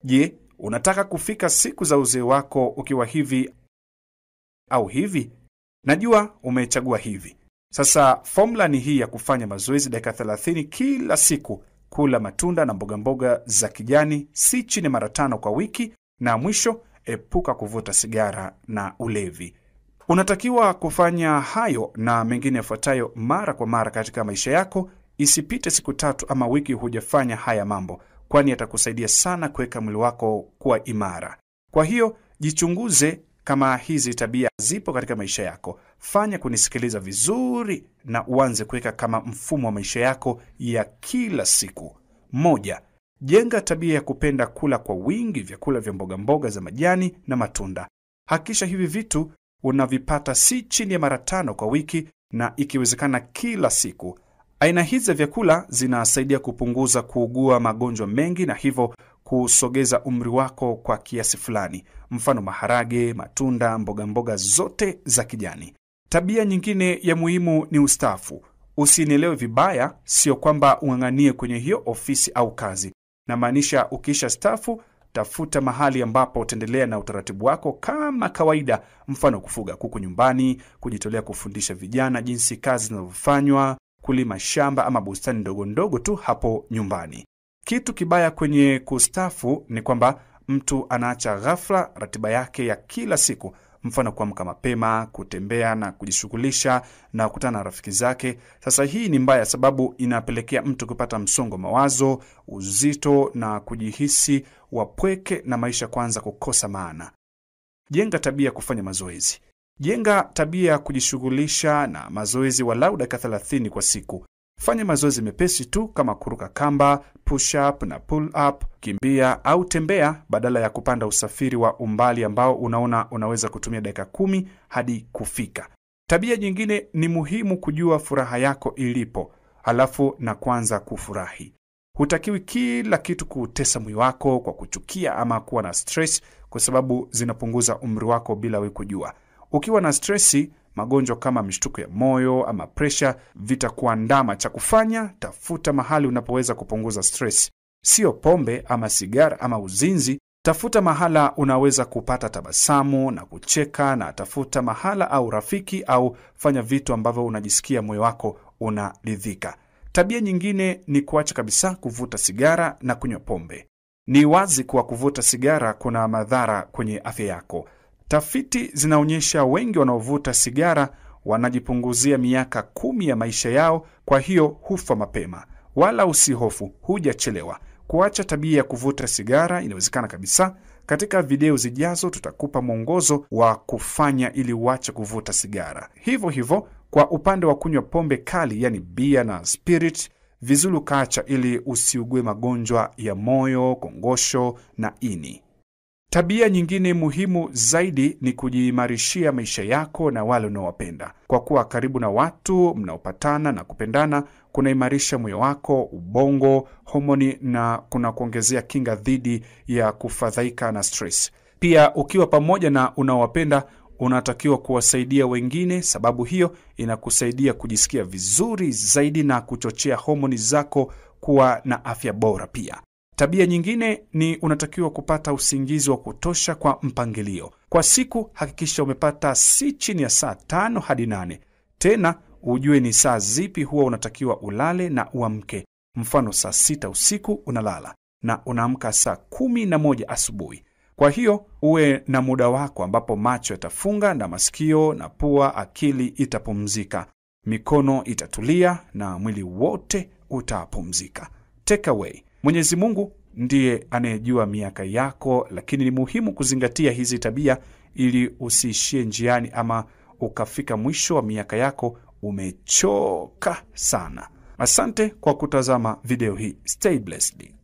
Je, unataka kufika siku za uzee wako ukiwa hivi au hivi? Najua umechagua hivi. Sasa fomula ni hii ya kufanya mazoezi dakika 30 kila siku, kula matunda na mbogamboga mboga za kijani si chini mara tano kwa wiki, na mwisho, epuka kuvuta sigara na ulevi. Unatakiwa kufanya hayo na mengine yafuatayo mara kwa mara katika maisha yako. Isipite siku tatu ama wiki hujafanya haya mambo, kwani yatakusaidia sana kuweka mwili wako kuwa imara. Kwa hiyo jichunguze kama hizi tabia zipo katika maisha yako. Fanya kunisikiliza vizuri na uanze kuweka kama mfumo wa maisha yako ya kila siku. Moja, jenga tabia ya kupenda kula kwa wingi vyakula vya mboga mboga za majani na matunda. Hakikisha hivi vitu unavipata si chini ya mara tano kwa wiki na ikiwezekana kila siku. Aina hizi za vyakula zinasaidia kupunguza kuugua magonjwa mengi na hivyo kusogeza umri wako kwa kiasi fulani, mfano maharage, matunda, mboga mboga zote za kijani. Tabia nyingine ya muhimu ni ustaafu. Usinielewe vibaya, sio kwamba ung'ang'anie kwenye hiyo ofisi au kazi. Namaanisha ukisha stafu, tafuta mahali ambapo utaendelea na utaratibu wako kama kawaida, mfano kufuga kuku nyumbani, kujitolea kufundisha vijana jinsi kazi zinavyofanywa, kulima shamba ama bustani ndogo ndogo tu hapo nyumbani. Kitu kibaya kwenye kustafu ni kwamba mtu anaacha ghafla ratiba yake ya kila siku, mfano kuamka mapema, kutembea na kujishughulisha na kukutana na rafiki zake. Sasa hii ni mbaya, sababu inapelekea mtu kupata msongo mawazo, uzito na kujihisi wapweke na maisha kwanza kukosa maana. Jenga tabia ya kufanya mazoezi. Jenga tabia ya kujishughulisha na mazoezi walau dakika 30 kwa siku. Fanya mazoezi mepesi tu kama kuruka kamba, push up na pull up, kimbia au tembea, badala ya kupanda usafiri wa umbali ambao unaona unaweza kutumia dakika kumi hadi kufika. Tabia nyingine ni muhimu kujua furaha yako ilipo, halafu na kwanza kufurahi. Hutakiwi kila kitu kuutesa mwili wako kwa kuchukia ama kuwa na stress, kwa sababu zinapunguza umri wako bila wewe kujua. Ukiwa na stresi, magonjwa kama mishtuko ya moyo ama presha vitakuandama. Cha kufanya, tafuta mahali unapoweza kupunguza stress, sio pombe ama sigara ama uzinzi. Tafuta mahala unaweza kupata tabasamu na kucheka, na tafuta mahala au rafiki, au fanya vitu ambavyo unajisikia moyo wako unaridhika. Tabia nyingine ni kuacha kabisa kuvuta sigara na kunywa pombe. Ni wazi kuwa kuvuta sigara kuna madhara kwenye afya yako. Tafiti zinaonyesha wengi wanaovuta sigara wanajipunguzia miaka kumi ya maisha yao, kwa hiyo hufa mapema. Wala usihofu, hujachelewa. Kuacha tabia ya kuvuta sigara inawezekana kabisa. Katika video zijazo, tutakupa mwongozo wa kufanya ili uache kuvuta sigara. Hivyo hivyo kwa upande wa kunywa pombe kali, yani bia na spirit, vizuri ukaacha ili usiugue magonjwa ya moyo, kongosho na ini. Tabia nyingine muhimu zaidi ni kujiimarishia maisha yako na wale unaowapenda. Kwa kuwa karibu na watu mnaopatana na kupendana kunaimarisha moyo wako, ubongo, homoni na kuna kuongezea kinga dhidi ya kufadhaika na stress. Pia ukiwa pamoja na unaowapenda unatakiwa kuwasaidia wengine, sababu hiyo inakusaidia kujisikia vizuri zaidi na kuchochea homoni zako kuwa na afya bora pia. Tabia nyingine ni unatakiwa kupata usingizi wa kutosha kwa mpangilio. Kwa siku hakikisha umepata si chini ya saa tano hadi nane. Tena ujue ni saa zipi huwa unatakiwa ulale na uamke. Mfano, saa sita usiku unalala na unaamka saa kumi na moja asubuhi. Kwa hiyo uwe na muda wako ambapo macho yatafunga na masikio na pua, akili itapumzika, mikono itatulia na mwili wote utapumzika. Take away. Mwenyezi Mungu ndiye anayejua miaka yako, lakini ni muhimu kuzingatia hizi tabia ili usiishie njiani ama ukafika mwisho wa miaka yako umechoka sana. Asante kwa kutazama video hii. Stay blessed.